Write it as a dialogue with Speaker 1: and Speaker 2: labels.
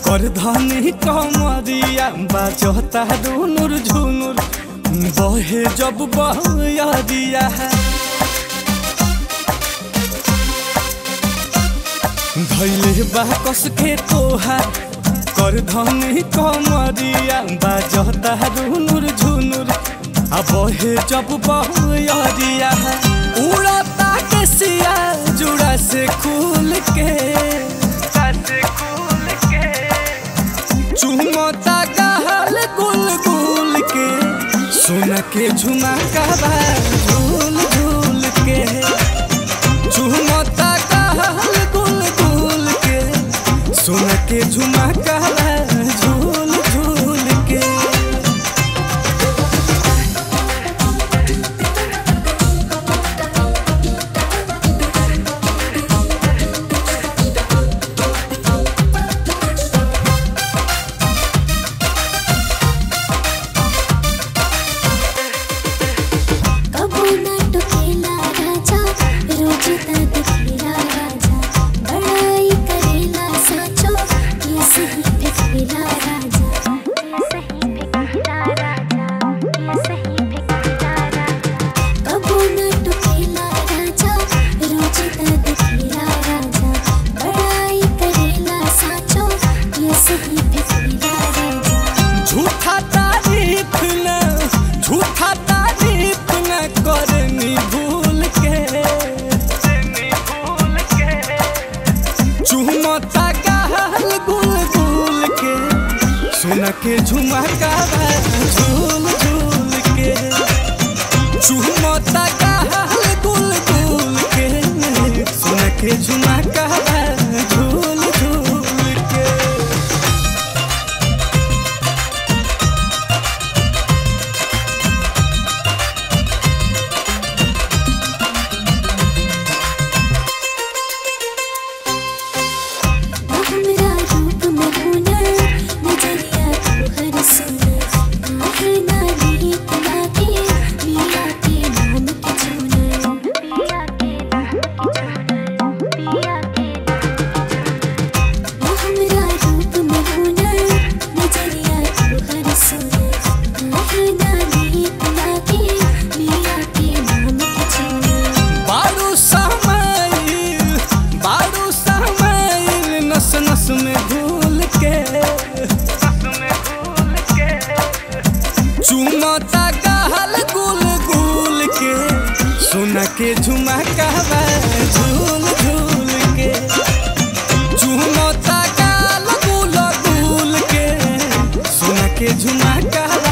Speaker 1: कर धनी कमरिया बाजता रुनुर झुनुर बहे जब बहरिया धैले बा कस के तोहार कर धनी कमरिया बाजता रुनुर झुनुर आ बहे जब बहरिया उड़ता के सिया जुड़ा से खुल के से खुल के चुमता गहल गुल गुल के सोना के झुमका बा झूल झूल के चुमता गहल गुल गुल के सोना के झुमका बा झूल झूल के
Speaker 2: कबो ना टोकेला राजा रोज तद खेला राजा बड़ाई करेला साचो ये सही फेकेला राजा ये सही फेकेला राजा ये सही फेकेला राजा कबो ना टोकेला राजा रोज तद खेला राजा बड़ाई करेला साचो ये सही फेकेला राजा
Speaker 1: झूठा तारीफ न झूठा तारीफ न करनी भूल के भूल के चुमता गहल गुल गुल के सुन के झुमका बा झूल झूल के चुमता गहल गुल गुल के सुन के झुमका बा झूल झूल के
Speaker 2: हमरा रूप में हुनर नजरिया तू हर सुनर आहे नाली लागे पिया के नाम के चुनर पिया के नाम के चुनर पिया के हमरा रूप में हुनर नजरिया तू हर सुनर आहे नाली लागे पिया के नाम के चुनर
Speaker 1: बारू समाइल बारू समाइल नस नस में घुल के चुमता गहल गुल गुल के सोना के झुमका बा झूल झूल के चुमता गाल गुल गुल के सोना के झुमका बा